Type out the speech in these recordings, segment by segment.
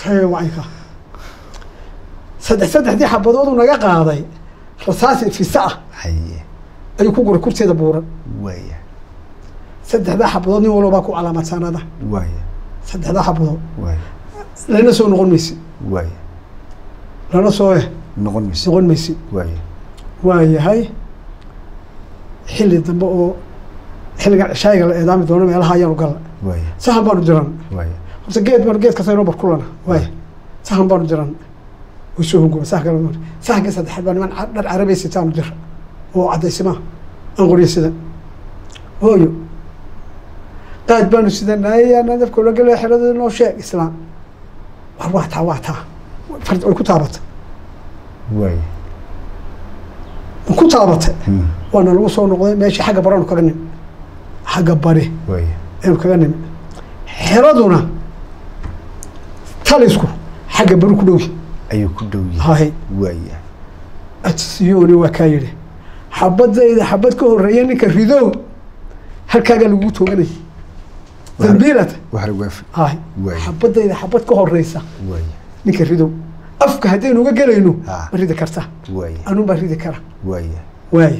hee wacanka saddex saddexdii xabadoodu naga qaaday rasaasi fisa ah haye ayuu ku guray kurteeda buuran waaya saddexdaa xabadood nin walba baa ku calaamadsanada waaya saddexdaa xabadood waaya lana soo noqon maysi waaya lana soo eh noqon mayse noqon maysi waaya waa yahay xilli dambe oo xilliga cishaayiga la eedaami doono meelaha ayaanu galla waaya sahan baanu jiran waaya horta geed baan geed kasta inoo barkulana waaya sahan baanu jiran way soo hunguma sahan kale sahankii saddexaad baa niman ca- dhar carabay sitaanu jira oo caddaysima aan qoriyo sida hooyo qaad baanu sidanaaye nadafka ula gelaya xeradooda noo sheeg islaam war waa taa waa taa fard way ku taabatay waaya way ku taabatay Hmm. waana lagu soo noqday meeshii xagga baraanu kaga nimi xagga bari waaya aynu kaga nimi xeraduna talisku xagga bari ku dhowyi ayuu ku dhow yahay hahay waaya atsiyoni waa kaa yidhi xabadayda xabad ka horeeya ninka ridow halkaagaa lagugu tooganay dambiilata wax lagu afi hahay Waay. xabadayda xabad ka horeysa waaya ninka ridow afka haddaynu uga gelayno Ah. ma ridi kartaa waaya anuun baa ridi kara waaya waaye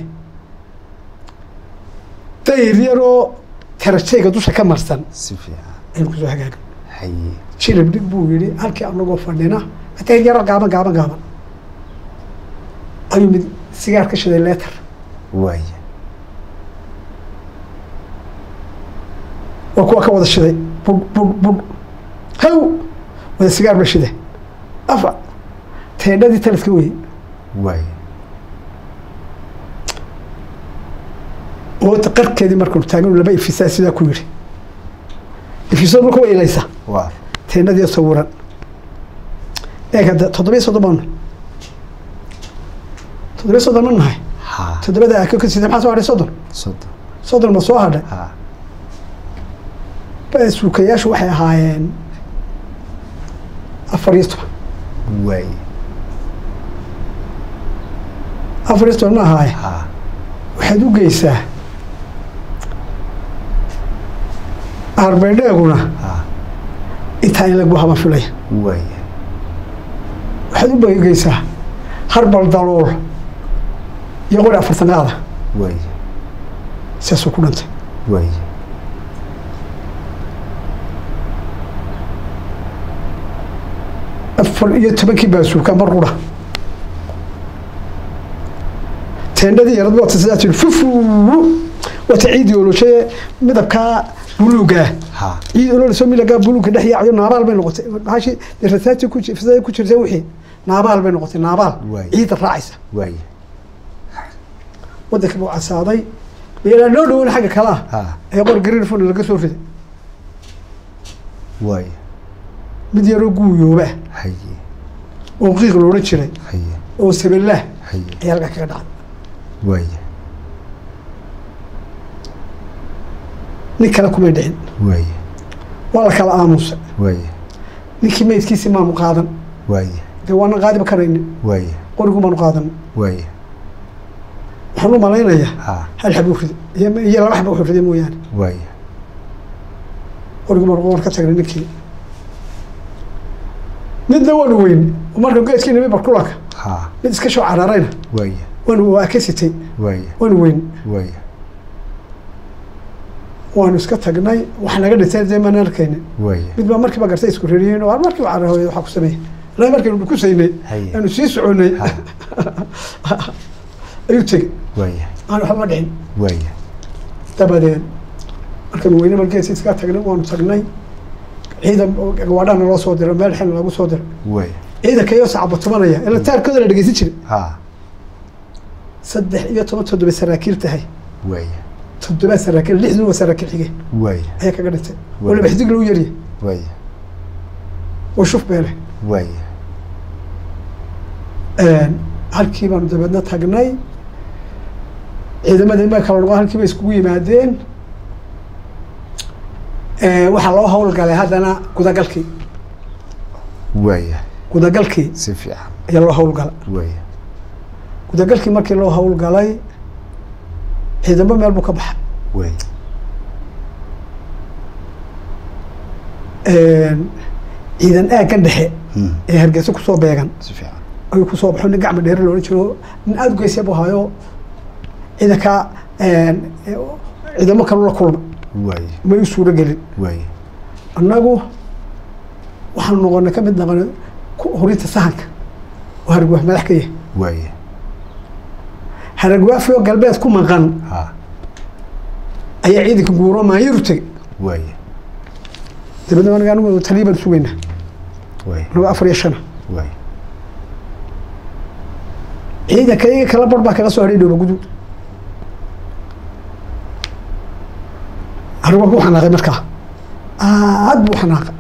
dayr yaroo tarajayga dusha ka marsan si fiican aynu kusoo hagaagan haye jilib dhig buu yidhi halkii anagoo fadhina dayr yaroo gaaban gaaban gaaban ayuu mid sigaar ka shiday leetar waaya waa kuwa ka wada shiday bug bug bug haw wada sigaar ba shide afa teendhadii taliska weye waaya oo qarkeedii markanu taagnu laba ifisaa sidaa ku yidhi ifisad marka way ilaysa waa teendhadii sawiran eeg hadda toddobiyo soddon baanu toddobiyo soddon ma nahay ha toddobada aa ka sida maxaa soo hadhay soddon soddon soddon ma soo hadhay ha suukayaashu waxay ahaayeen afar iyo toban waaya afar iyo toban ma ahaaye ha waxaad u geysaa arbeedheeguna ha intaa in lagu haban filaya waaya waxaad u bageysaa harbal dalool iyo qori afartan qaada waaya sidaasuu ku dhintay waaya afar iyo tobankii baa suukaa mar qura teendhadii yarad wata sidaa tiri fufu wata ciidii oloshaye midabkaa buluugaa ha ciid ololsoo milagaa buluuga dhex yaacayo naabaal bay noqotay maxaashi dee rasaati ku ji- fisada ku jirta wixii naabaal bay noqotay naabaal Waay. ciidda raacaysa waaya waddanka buu casaaday ilaa loo dhawoon xagga kalaa ha ee qor greenfon laga soo riday waaya mid yaroo guuyooba haye oo qiiq loodhan jiray haye oo sabellaah haye ayaa halkaa kaga dhacday waaya nin kale kumay dhicin waaya waa la kala aamusa waaya ninkii maydkiisii maanu qaadan waaya dee waanan qaadiba karaynin waaya qorigu maanu qaadan waaya waxaan u malaynayaa ha hal xab uu riday iyo iyo laba xab uu riday mooyaane waaya qorigu maanu waan ka tagnay ninkii midna waanu weyn marka geedkii nimi barkulanka ha mid iska soo cararayna waaya waanu waa ka sitay waaya waanu weyn waaya waanu iska tagnay wax naga dhintay dee maan arkaynin waaya mid baa markiiba gartay isku reriyeen oo markii waa carahooya waxaa ku sameeyey ilaa markaynu dhukusaynay Haye. aanu sii soconay ha ayuu tegey waaya aan waxba dhicin waaya dabadeed markaynu weyne margeesi iska tagnay waanu tagnay ciidan gawaadhana loo soo diray meel xilna lagu soo diray waaya ciidanka iyo sacabo tumanaya ila taarkooda la dhegeysan jiray ha saddex iyo toban toddoba saraakiil tahay waaya toddoba saraakiil lixdun waa saraakiil xige waaya ayaa kaga dhintay oo Waay. laba xidig lagu yaryahay waaya oo shuf beele waaya halkii baanu dabeedna tagnay ciidamadii ma kala noqon halkii bay iskugu yimaadeen waxaa loo howlgalay haddana gudagalkii waaya gudagalkii si fiican ayaa loo howlgalay waaya gudagalkii markii loo howlgalay ciidamo meel buu ka baxay waaya ciidan aaggan dhexe Mm. ee hargeysa kusoo beegan si fiican ayuu kusoo baxo nin gacma dheere loolan jiro nin aada u geysya buu hayo ciidanka ciidamo kalu la kulma waaye may u suuro gelin waaye annagu waxaanu noqonay ka mid noqonay ku- hurinta sahanka oo hargwaaf madax ka yahay waaye haragwaafio galbeed ku maqan ha ayaa ciidanka guuro maanyaru tegey waaye dabadna aniga anigu taliya baan sugaynaa waaye anigu afar iyo shana waaye ciidanka iyaga kala bar baa kaga soo hadhay dhooba guduud haragwaaf wuu xanaaqay markaa aad buu xanaaqay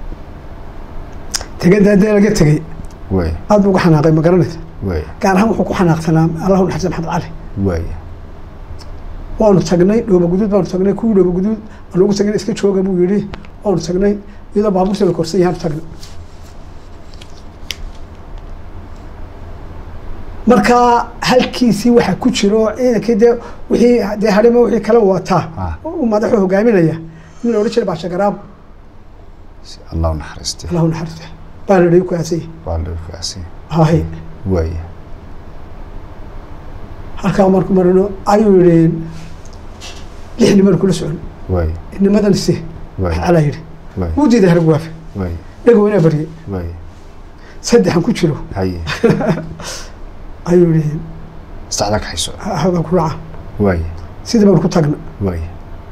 tegada dee laga tegey waaye aad buu uga xanaaqay ma garanaysa waaye gaar ahaan wuxuu ku xanaaqsanaa allahu naxariis maxamed cali waaye waanu tagnay dhooba guduud baanu tagnay kuwii dhooba guduud aanu ugu tagnay iska jooga buu yidhi waanu tagnay iyadoo baabuurta la korsan yahaanu tagnay marka halkiisii waxa ku jiro ciidankii dee wixii dee harima wixii kala wataa Ah. u madaxu hogaaminaya nin la odhan jiray baasha garaab si allah u naxariistay allahu naxariista baa la dhihi ku aasay waa loo faahsan hahay waaye halkaa marku marino ayuu yidhi lix niman kula socon waaye nimadan si waaye alaa yidhi waaye wuu diiday hargwaafe waaye dhagow inaa baryay waaye saddexan ku jiro haye ayuu yihi saxda ka hayso haga ku raca waaye sidii baan ku tagna waaye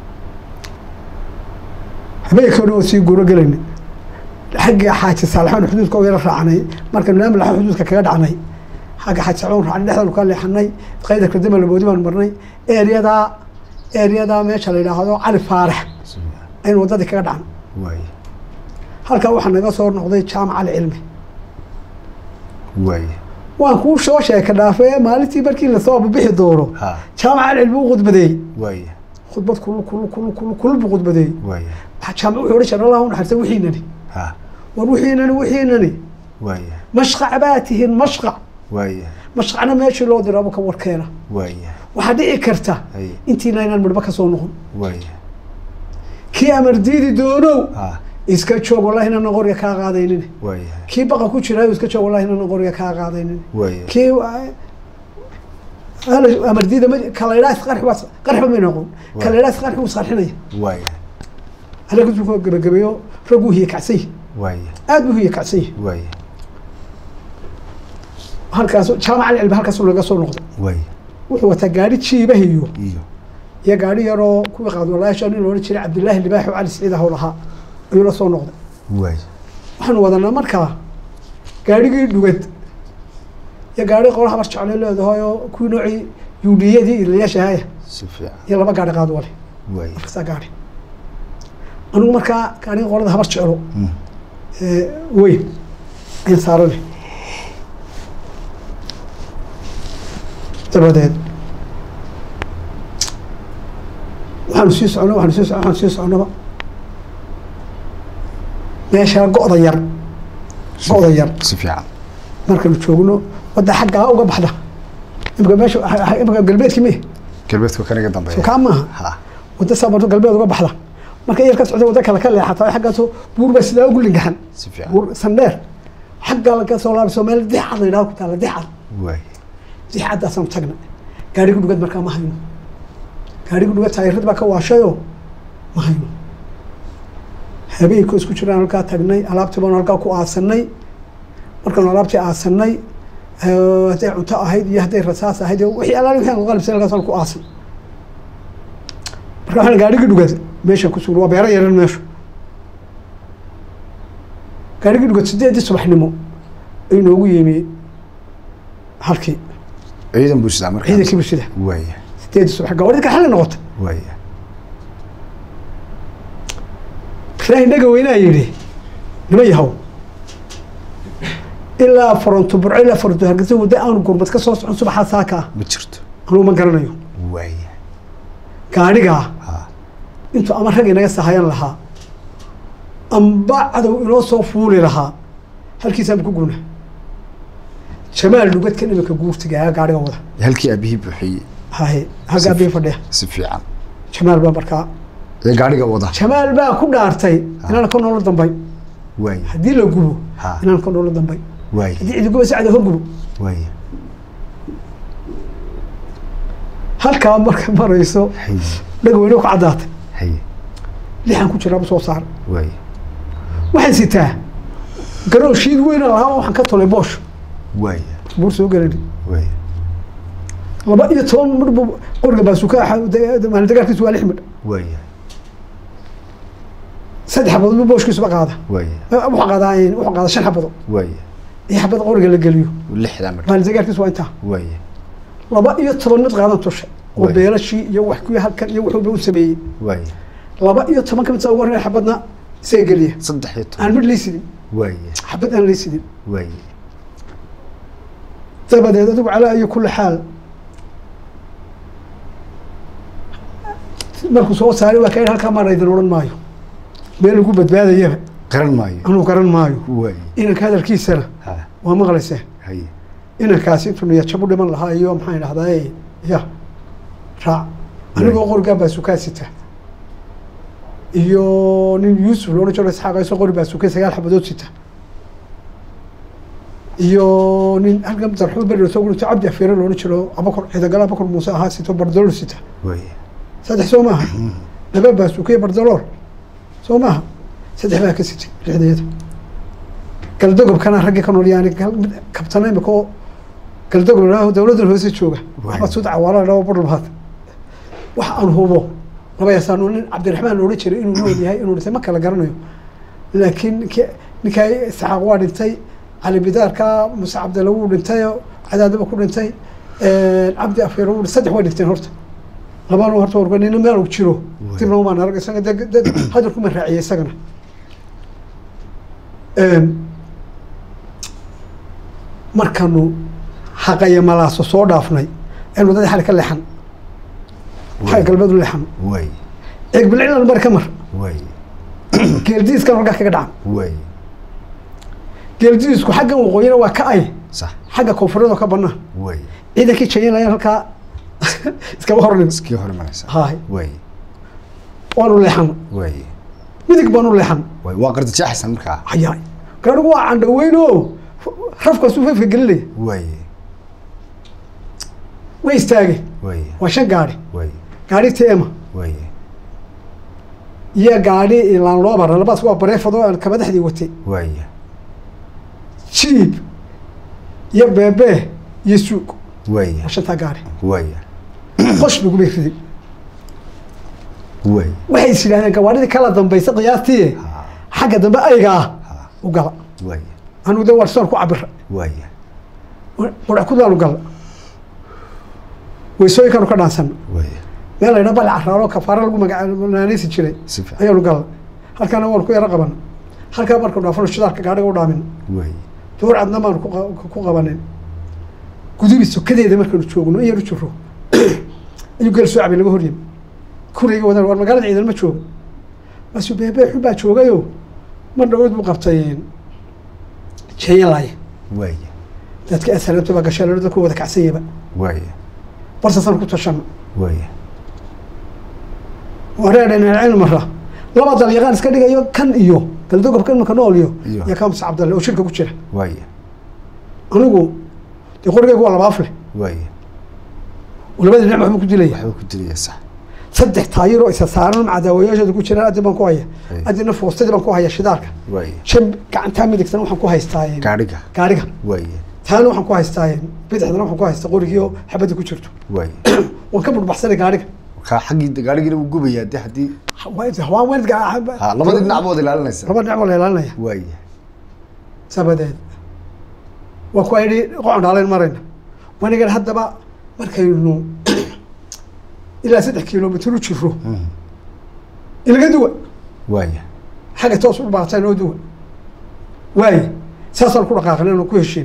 habeenkii o dhan oo sii guuro gelayna xagga xaaji saalaxoon xuduudka oo yara raacanay marka naamlaxa xuduudka kaga dhacnay xagga xaaji saalaxoon raacnay dhexdaanu ka leexanay qaydarka dama laboodi baan marnay ereyadaa ereyadaa meesha la yidhaahdo cali faarax si fiican aynu waddadii kaga dhacno waaye halkaa waxaa naga soo noqday jaamac cali cilmi waaye waan kuu soo sheeka dhaafee maalintii markii lasoo bixi doono ha jaamac cali cilmi u khudbadeeyey waaye khudbad kulul kulul kulul kulul kulul buu khudbadeeyey waaye jaamac wuxuu odhan jiray allah u naxariista wixiinani ha war wixiinani wixiinani waaye mashqac baa tihiin mashqac waaye mashqacna meeshii loo diraabo ka warkeena waaye waxaa dhici karta haye intiina inaan midhba ka soo noqon waaye kii amar diidi doonow ha iska joog wallahi inaanan qoriga kaa qaadaynin waaye kii baqa ku jiraayo iska joog wallahi inaanan qoriga kaa qaadaynin waaye kii ala- amar diida ma kalayidhaa isqarxi waa qarxiba may noqon kalayidhaa isqarxi wuu isqarxinaya waaye halkaasuu ku gabagabeeyo rag wuu hiye kacsan yahi waaye aad buu hiye kacsan yahi waaye halkaas jaamac alcilmi halkaasuu laga soo noqday waaye wuxuu wataa gaari jiibahiyo iyo iyo gaari yaroo kuwii qaadwalaasha nin loodhan jiray cabdillaahi libaaxi oo cali siciid ahow lahaa ayuu la soo noqday waaye waxaanu wadanaa markaa gaarigii dhugad iyo gaari qola habar jeclay leedahay oo kuwii noocii yuudhiyadii ilayaashahaya si fiican iyo laba gaari qaad wale waaye markasaa gaari anigu markaa gaarigii qolada habar jeclo Mm. ee, weyn ayaan saaranay dabadeed waxaanu sii socno waxaanu sii socno waxaanu sii socnaba meeshaa go'da yar Si- go'da yar si fiican markaynu joogno wadda xaggaa uga baxda imika meesha imika galbeedkii mi galbeedka kan iga soo dambeeya kaa maaha ha wadda saa marto galbeed uga baxda marka yar ka socda wadda kale ka leexata xaggaasoo buur baa sidaa ugu lingaxan si fiican buur sandheer xagga laga soo laabso meel dixad la yidhaho ku taala dixad waaye dixaddaasaan tagna gaarigu dhugad markaa ma hayno gaarigu dhugad taayirad baa ka waashayoo ma hayno habeenkoo isku jiraan halkaa tagnay alaabtii baanu halkaa ku aasanay markaanu alaabtii aasanay eh, hadday cunto ahayd iyo hadday rasaas ahayd iyo wixii alaali wixii aan qalibsan halkaasaan ku aasan marka waxaan gaarigii dhugad meeshaan ku sugnay waa beero yaran meeshu gaarigii dhugad sideedii subaxnimo ayuu noogu yimi halkii ciidan buu sidaa markaa ciidankii buu sida waaye sideedii subax gawadhida ka xalli noqota waaye ilaahay naga weynaa yidhi nima yahow ilaa faronto burco ilaa faronto hargeysa wadda aanu gurmad ka soo socon subaxaa saaka ah ma jirto anugu ma garanayo waaye gaadhigaa ha intuu ama rag inaga sahayan lahaa amba cadow inoo soo fuuli lahaa halkiisaan ku guna jamaal dhugadkan imika guurtiga ayaa gaadhiga wada halkii aabihii buuxiyey haye haggaa bii fadhiya si fiican jamaal baa markaa ee gaadhiga wada jamaal baa ku dhaartay inaana ka nolol dambay waaya haddii la gubo Ha. inaan ka dholo dambay waaya haddii cidi guba sacda hor gubo waaya halkaa marka marayso haye dhagweyne ku caddaatay haye lixan ku jiraaba soo saar waaya waxaan sitaa garoo shiid weyna lahaa waxaan ka tolay boosh waaya buur soo gelani waaya laba iyo toban midh buu qoriga baasuka maalin dagaalkiisu waa lix midh waaya saddex xabadood buu booshkiisuba qaada waaya wuxuu qaadaa wuxuu qaadaa shan xabadood waaya iyo xabad qoriga la geliyo lixdaa mar maalin dagaalkiisu waa intaa waaya laba iyo toban mid qaadan tushay oo Waay. beelashii iyo wax kuwii halkan iyo wuxuuba u sameeyey waaya laba iyo toban ka mid saa ugu horreeya xabadna isaga geliya saddex iyo aan toban midh laysidin waaya xabad aan laysidin waaya dabadeed adigu calaa iyo kulli xaal markuu soo saaray waa ka yidhi halkaa maan idin odhan maayo meel lagu badbaadayaba qaran maayo anuu garan maayo waaya inanka hadalkiisana ha waa maqlayseen haye inankaasi intuu niyad u dhiman lahaa iyo maxaan idhahdaa ya raac anigoo qorigaa baasukaa sita iyo nin yuusuf loodhan jiro isxaaq isoo qori baasukay sagaal xabadood sita iyo nin halkan darxuud beri soo gurito cabdi afiire loodhan jiro abakor ciidagala abakor muuse ahaa sito bardalool sita waaya saddex soo maaha laba baasuke bardalool soo maaha saddex baa ka sitay lixdeeda galdogobkana raggii ka nool yaani kabtana imika oo galdogob ladhaho dawladdan hoose jooga axmed suud cawaala ladhaho barlabaad wax aan hubo laba yasaano nin cabdiraxmaan loodhan jiray inuu nool yahay inuu dhintay ma kala garanayo laakiin ninki- ninkaa isxaaq waa dhintay cali bidaarka muse cabdalla wuu dhintay cadaadaba ku dhintay cabdi afeer wuu saddex way dhinteen horta labana horta warka nina meel uu jiro dibna umaan arag isaga de de hadalkuma raaciyay isagana markanu xaqaya malaaso soo dhaafnay een waddadii xali ka leexan xagga galbeed u leexan waaya eeg bilcilan mari ka mar waaya geeldiiskan halkaa kaga dhacan waaya geeldiisku xaggan waqooyina waa ka ay sax xagga koonfureed oo ka banaan waaya ciidankii jayanayaan halkaa iskaba hornin iskii hormaraysa haay waaya waanu leexan waaya midig baanu leexan waaya waa qardajeexaysan markaa hayaay gaadhigu waa candhaweyn oo rafkaasuu fafka gelinaya waaya way istaageen waaya waa shan gaadhi waaya gaadhi tema waaya iyo gaadhi laanloobara labadaas waa bareefado aan kabadaxdii watay waaya jiib iyo beebee iyo suug waaya waa shantaa gaadhi waaya qosh lagumay riday waaya waxay is yidhahdeen gawaadhidii kala dambaysa qiyaastii ha xagga dambe ayga ah ha u gala waaya anigu de warsoon ku cabira waaya wadac kudaanu gala weysooyinkaanu ka dhaansan waaya meel laydha bal caraaro kafaaro lagu magaanaanaysi jiray si fiican ayaanu gala halkaana waanu ku yaro qaban halkaa markanu dhaafano shidaalka gaadhiga u dhaamin waaya door cadna baanu ku qa- ku qabanin gudubi sokadeeda markanu joogno in yar u jiro ayuu geel soo cabay laga horyimi kurayga wadan war magaalada ciidan ma joogo baasu beebee xun baa joogayo mar dhawood buu qabtay jeeyalaaya waaya dadka asalaamta baa gashay lalo dadku wada kacsanyaba waaya barsasaan ku tashano waaya wareedhanacaynu mara laba dal yaqaan iska dhigayo kan iyo galdogobka imika nool iyo Iyo. iyo kamus cabdalle oo shirka ku jira waaya anigu dee qorigaygu waa laba afle waaya oo labada dhinac waxbuu ku dilaya waxba ku dilaya sax saddex taayir oo isa saaran cadaawayaashooda ku jiraan addi baan ku haya Ay. addina foostadii baan ku haya shidaalka waaya shan gacantaa midigtana waxaan ku haystaa gaadhiga gaadhiga waaya taana waxaan ku haystaa bidixdana waxaan ku haystaa qorigii oo xabadda ku jirto waaya waan ka budhbaxsanay gaadhiga kaa xaggii gaadhigiina wuu gubayaa de haddii hawaan waalidka ha labadii dhinac baad ilaalinaysa laba dhinac baa la ilaalinaya waaya sabadeed waa ku ayidhi qocan dhaalayn marayna wanigan haddaba markaynu ilaa saddex kilomitr u jiro Mhm. ilaga duwa waaya xagga toos u baaqtaan oo duwa waaye saasaan ku dhaqaaqnay anu ku heshiin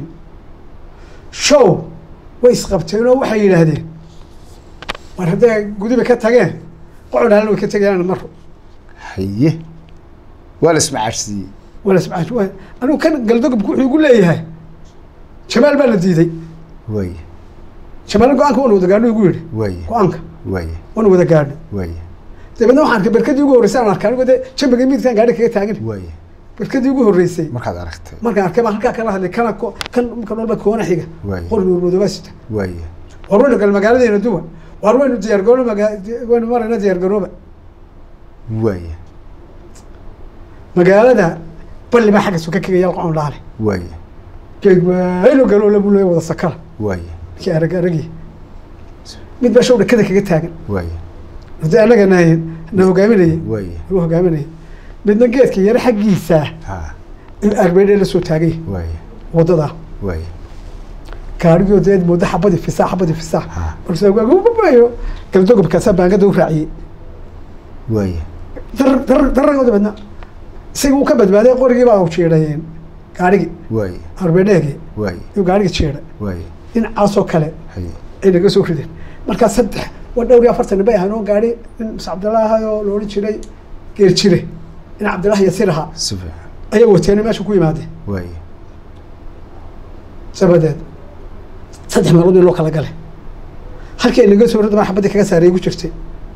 show way isqabteen oo waxay yidhaahdeen war hadday gudiba ka tageen qocan dhaalan way ka tegayaan maro haye waa la ismacaashsiiyey wala sibcaash waa anigu kan galdogobku wuxuu igu leeyahay jamaal baa la diiday waaya jamaalna go-aanka waanu wada gaadho igu yidhi waaya go-aanka waaya waanu wada gaadho waaya dabeedna waxaan arkay barkadii ugu horreysay aan arkay anigo dee jambiga midigtaan gaadhi kaga taagan waaya barkadii ugu horreysay markaad aragtay markaan arkay baa halkaa kala hadlay kana ko- kan kan walba koona xiga Waay. qori nuurmadooba sita waaye war waynu gal magaaladeena duwa war waynu diyaargarooba magaa- waynu marayna diyaargarooba waaye magaalada balli baa xagga suka kaga yalqa on dhaale waaye geeg waynu galoo labu leeya wada sakala waaye ninkii arag aragii mid baa show dhakada kaga taagan waaye hadii anaga nahayn na hogaaminayay waaye nagu hogaaminayay midna geedka yare xaggiisa ha in arbeedhe la soo taagay waaye wadada waaye gaarigoo deed moodo xabadii fisaa xabadii fisaa ha balse waagubabayo galdogobkaasaa baangada u raaciyey waaye dar dar daragooda badna isaga uu ka badbaaday qorigii baa u jiidhayeen gaarigii waaye arbeedheegii waaye iyuu gaarigii jiidhay waaye dhinacaasoo kale haye ay naga soo rideen markaa saddex waa dhowr iyo afartan bay ahaan oo gaari nin muse cabdillaahi oo la odhan jiray geer jire nin cabdillahi yasir ahaa si fiican ayaa wateena meesha ku yimaadeen waaye sabadeed saddex meelood in loo kala galay halkii ay naga soo rid baa xabaddii kaga saaray igu jirtay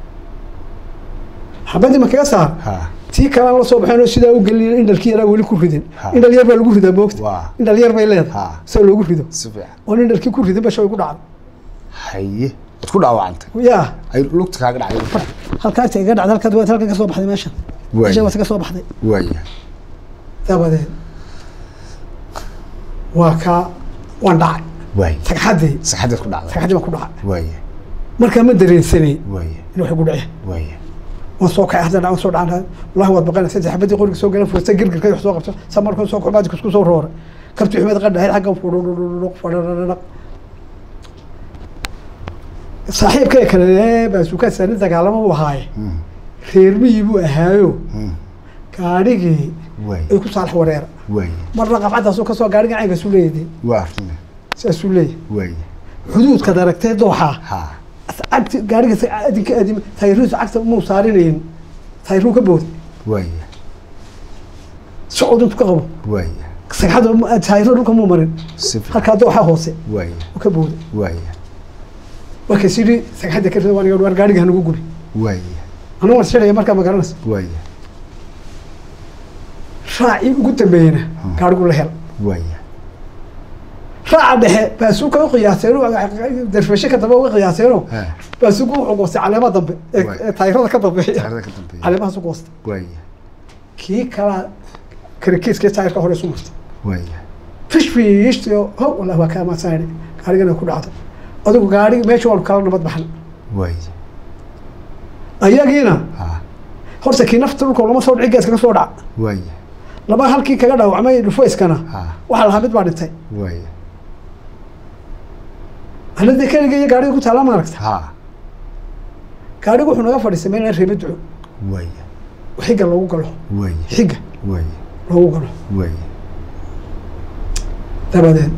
xabaddii ma kaga saar ha tii kalaan la soo baxeen oo sidaa u gelin indhalkii yaraa weli ku ridin Ha. indhal yar baa lagu ridaa moogta waa indhal yar bay leedahay Ha. sida loogu rido si fiican oo indhalkii ku ridin basha way ku dhacday haye waad ku dhaawacantay yaa ay lugta kaaga dhacday halkaas iga dhacday halkaad waad halkan ka soo baxday meeshan waaye meeshan waad ka soo baxday waaye dabadeed waa kaa waan dhacay waaye sagxaddii saxadaad ku dhacday sagxaddii baan ku dhacay waaye markaa ma dareensanay waaye in waxay ku dhaceen waaye waan soo kacay hadda waan soo dhacan wallahi waad baqanaysa saddex xabadii qoriga soo galan fursa girgirka wax soo qabto sa markuu soo kubaadi kusku soo roora kabti xumeed qadha hay xagga fudhudhudhudhuq fadhadhadhaq saaxiibkay kale baasuukaa saani dagaalamo u ahaaye Hmm. reermihii buu ahaayo Hmm. gaadhigii waaye ay ku saalax wareera waaye marna qabcadaasuu kasoo gaadhiga caynkaasuu leeyahay waa rune saasuu leeyahay waaye xuduudkaad aragtee dooxaa ha cagti gaariga adinka adim tayruus cagta muu saarinayn tayruu ka booday waaye socod intu ka qabo waaye sagxadda tayro dhulka muu marin si fiican halkaa dooxaa hoose waaye uu ka booday waaye waa kas yidhi sagxadda ka rida waan war gaariga hanugu guri waaye anu waan shiraya markaa ma garanaysa waaye raacii ugu dambeeyena gaarigu la hel waaye raaca dhexe baasuuka u qiyaaseeno darfeshe ka dambe uga qiyaaseeno ha baasuuku wuxuu goostay caleemaha dambe ee Waay. ee taayirada ka dambeeya saxadada ka dambeeya caleemahaas u goostay waaye kii kalaa karakiiskii taayirka hore isu martay waaye fish fishtiyo ho wallahi waa kaa maadsanayna gaarigana ku dhacday adigu gaarigi meesha waanu kala nabad baxnay waaye ayagiina ha horta kii nafta dhulka lama soo dhici geeska ka soo dhaca waaye laba halkii kaga dhaawacmay dhufayskana ha waxaa lahaa mid baa dhintay waaye anadii keliga iyo gaariga ku taala ma aragta ha gaarigu wuxuu naga fadhiistay meel aan reeba duco waaye xiga loogu galo waaye xiga waaye loogu galo waaye dabadeed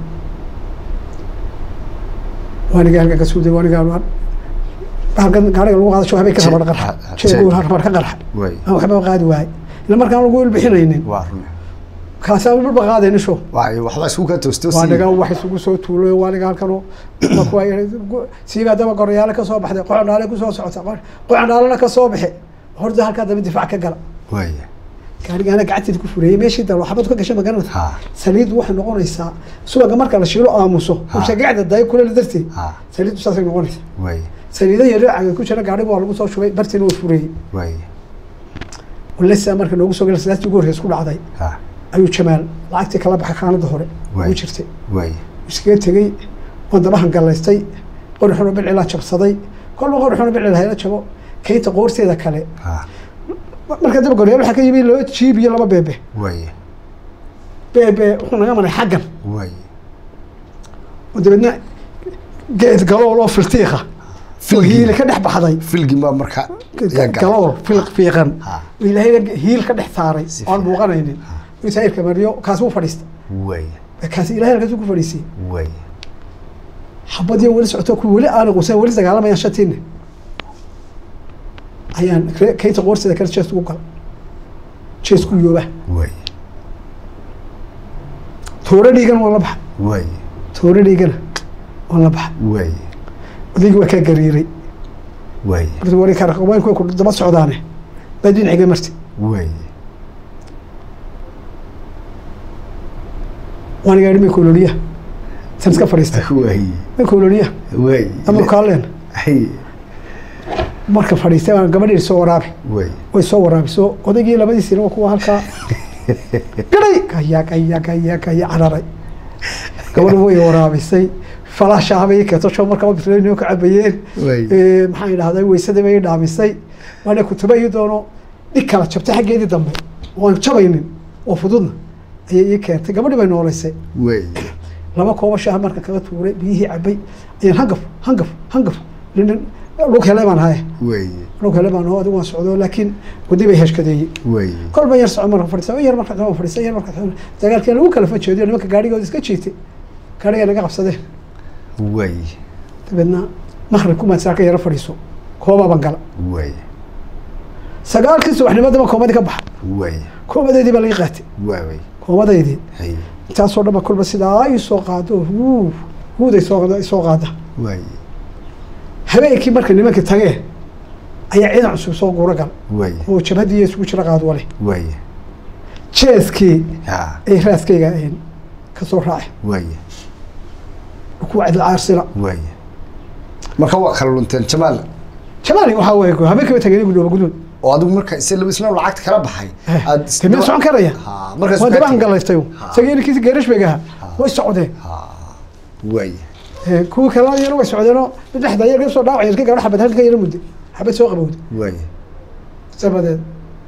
waaniga halkan ka suuday waaniga halkan gaariga lagu qaada habay ka rabar qarxa Ha- ha- jeegu jeeg. rabar ka qarxa waaye aan waxba qaadi waayey ila markaan lagu ilbixinaynin waa rune kaasaan walba qaadaynin sho waaye waxbaa isku kaa toosto waa naga wax isugu soo tuuloy waa naga halkan siigaa daba gorayaale ka soo baxday qocondhaale kusoo socota qocondhaalena ka soo baxe horta halkaa dambe difaac ka gala waaye gaarigaana gacanteeda ku fureeyey meeshii dalo xabad ka gashay magaranaysa ha saliiddu waxay noqonaysaa subaga marka la shiilo aamuso Ha. ushagacda dayo kuleel darteed ha saliiddu saasay noqonaysa waaye saliida yar caga ku jira gaariga waa lagu soo shubay bartiina waa fureeyey waaye walesa marka noogu soo gala salaastii ugu horreys ku dhacday ha ayuu jamaal lacagtii kala baxay khaanada hore Waay. ugu jirtay waaye iskaga tegey waan dabahan gallaystay qorixuna bilcilaa jabsaday kolba qorixuna bilcil hayla jabo kaynta qoorteeda kale ha marka daba goryaal waxaa ka yimi laba jiib iyo laba beebe waaye beebe wuxuu naga maray xaggan waaye oo dabeedna geed galool oo filtiiqa oo hiili ka dhex baxday filgin baa marka yaa galay. galool fil fiiqan ha oo ilaahayna hiil ka dhex saaray Si oo aan fiican. muuqanaynin inuu taayirka mariyo kaasi u fadhiista waaye kaasi ilahay halkaas ku fadhiisiyey waaye xabadiyo weli socoto ku weli aana quusan weli dagaalamayaan shantiinne ayaan re- kaynta qoorteeda kale jees ugu gala jees ku yooba waaye toore dhiigana waan la baxa waaye toore dhiigana waan la baxa waaye odaygii waa kaa gariiray waaye marka wari karawaanku ku daba socdaane baa dhinaciga marti waaye waan gaadhi may koloniya san iska fadhiistay waay may koloniya waay ama kaaleen hay marka fadhiistay baan gabadhii soo waraabi waay way soo waraabiso odaygii labadiisina waa kuwa halkaa garay kaya kaya kaya kaya cararay gabadhu way waraabisay falaashaabay keetosho markaa bisleyno ka cabayeen waay Eh, maxaan idhahday weysadii bay dhaamisay waana kutuba ii doono dhig kala jabtay xaggeedii dambe oan jabaynin oo fududna ayay ii keentay gabadhii bay noolaysay waay laba koobo shaah marka kaga tuuray biyihii cabay ayaan hangaf hangaf hangaf nin lug hele baan haye waay lug hele baan hoo adigu waan socdo laakiin wadi bay heshkadeeyey waay kolba yar soco marka fadhiisa yar marka dama fadhiisa yar marka dagaalkii lagu kala fajeediyo nimanka gaarigooda iska jiitay gaariga naga qabsadeen waay dabeedna makhrib kumaad saaka yaro fadhiiso koobaaban gala waay sagaalkii subaxnimadaba koomadii ka baxa waay koomadeydii baa laga qaatay waay koomadaydii hay intaasoo dhan ba kolba sidaa ii soo qaado huu huuday soo qaada- soo qaada waay habeenkii marka nimankii tageen ayaa ciidan cusub soo guura gal waay oo jabhadii isugu jira qaad wale waay jeeskii ha ay raaskayga ahayn ka soo raacay waay kuwa cidla caarsila waay marka waa kala lunteen jamaal jamaali waxaa weeye habeenkii ba tageen igu dhooba guduud oo adigu marka isla laba isla lacagta kala baxay aad is- kamid socon karaya ha markaas waa kaa dabaan tegey. galaystay Ha. sageenkiisi geerashbayga ahaa way socdeen ha waay Eh, kuwii kalena iyana way socdeenoo mid dhexda yar ka soo dhaawac yarkii gabadha xabad halka yara mudday xabad soo qabowday waay sabadeed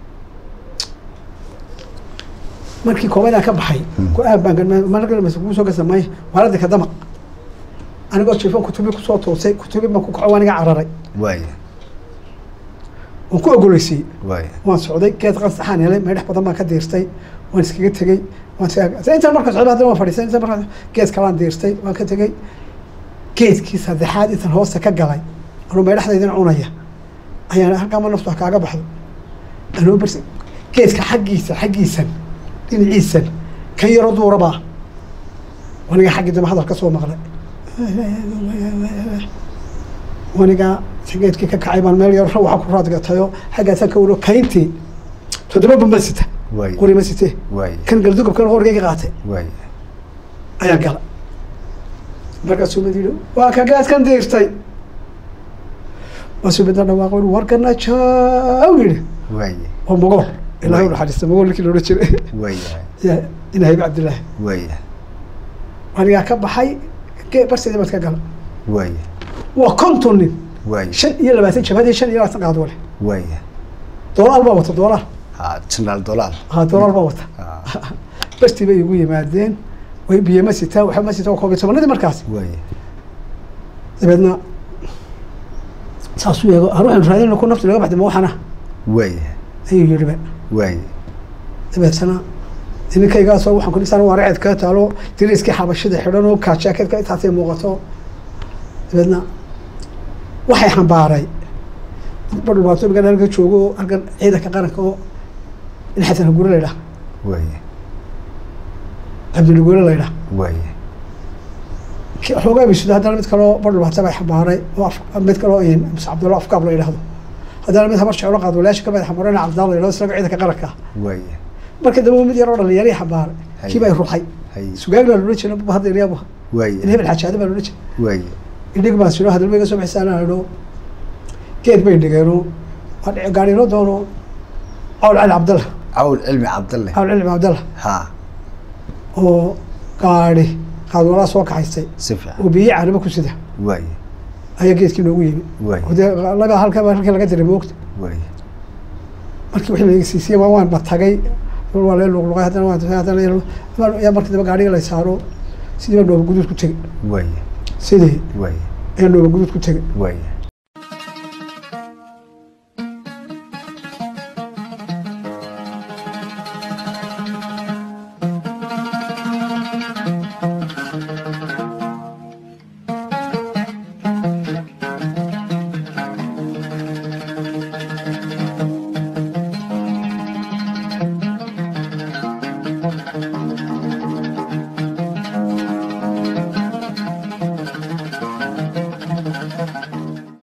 markii koobadaa ka baxay go-aan baan galmay markas kuu soo gasamay maaladii ka dama anigoo jiifan kutubi kusoo toosay kutubi baan ku kaco waan iga cararay waay waan ku ogoleysiiyey waay waan socday geed qansaxaan helay meydhex badan baan ka diirtay waan iskaga tegey waan iskaga intaan marka socday haddana waan fadhiistay intaan marka geed kalaan diirtay waan ka tegey geedkii saddexaad intaan hoosta ka galay anuu meydhexdaydin cunaya ayaan halkaama naftu ha kaaga baxdo anuu bars geedka xaggiisa xaggiisan dhinaciisan kan yaroo duurabaa waniga xaggii dambe hadal ka soo maqlay wanigaa geedkii ka kacay baan meel yar waxa ku raadgatayoo xaggaasaan ka waro kayntii toddoba bamba sita waay qori ma sitee waay kan galdugabkan qorigayga qaatay waay ayaa gala markaasuu mid yidhi waa ka gaadkan diirtay waasuu midna dhawaaqo yidhi warkana jaaw yidhi waay waa mogool ilaahay u naxariista mogool ninkii loodhan jiray waay ya ina haybe cabdillaahi waay anigaa ka baxay gee barseedii baad ka gala waay waa konton nin waay shan iyo labaatan jabhadii shan iyo labaatan qaad wale waay doolaal baa wata doolaal ha janaal dolaal ha doolaal baa wata ha bartii bay igu yimaadeen way biyo ma sitaan waxba ma sitaan waa koob iyo tobanadii markaas waay dabeedna saasuu eego har waxaynu raadinayna ku naftu laga baxday ma waxana waay ayuu yidhiba waay dabeetana ninkaygaasoo waxaan kudhisaan waa raced kaa taalo diriiskii xabashida xidhan oo kaajakeedka intaasay muuqato dabeedna waxay xambaaray badhulbaato igan halka joogo oo halkan ciidanka qaranka oo in xasan hagure la ydhaha waay cabdilagure la ydhaha waay xoogaa bisuda haddana mid kaloo badhulbaata bay xambaaray oo af- mid kaloo muse cabdullah afkaab la yidhahdo haddana mid habar jeclo qaad walaasha kamid xambaarana cabdillah la yidhahdo isaga ciidanka qaranka ah waay marka dambe mid yaroo dhalinyarii xambaaray kii bay ruxay hay sugaag baa loola jeeda hadda iryaaba waay in hebel xajaada baa loola jeeda waay idhig baan siro hadalba iga soo bixisaana idho geed bay dhigeeno waa dhici gaadhinoo doono cawl cali cabdalla cawl cilmi cabdalle cawl cilmi cabdalla ha oo gaadhi qaadwalaa soo kaxaystay si fiican oo biyo caaniba ku sida waay ayaa geedkii noogu yimi waay oo dee laga halka halkii laga diray moogta waay markii wixii la siisiyey waa waan ba tagay waa lee luqluqay haddana waan haddana yaa markii dambe gaadhiga la saaro sidii baa dhooba guduud ku tegey waay sidii waay ayaa dhooba guduud ku tegey waay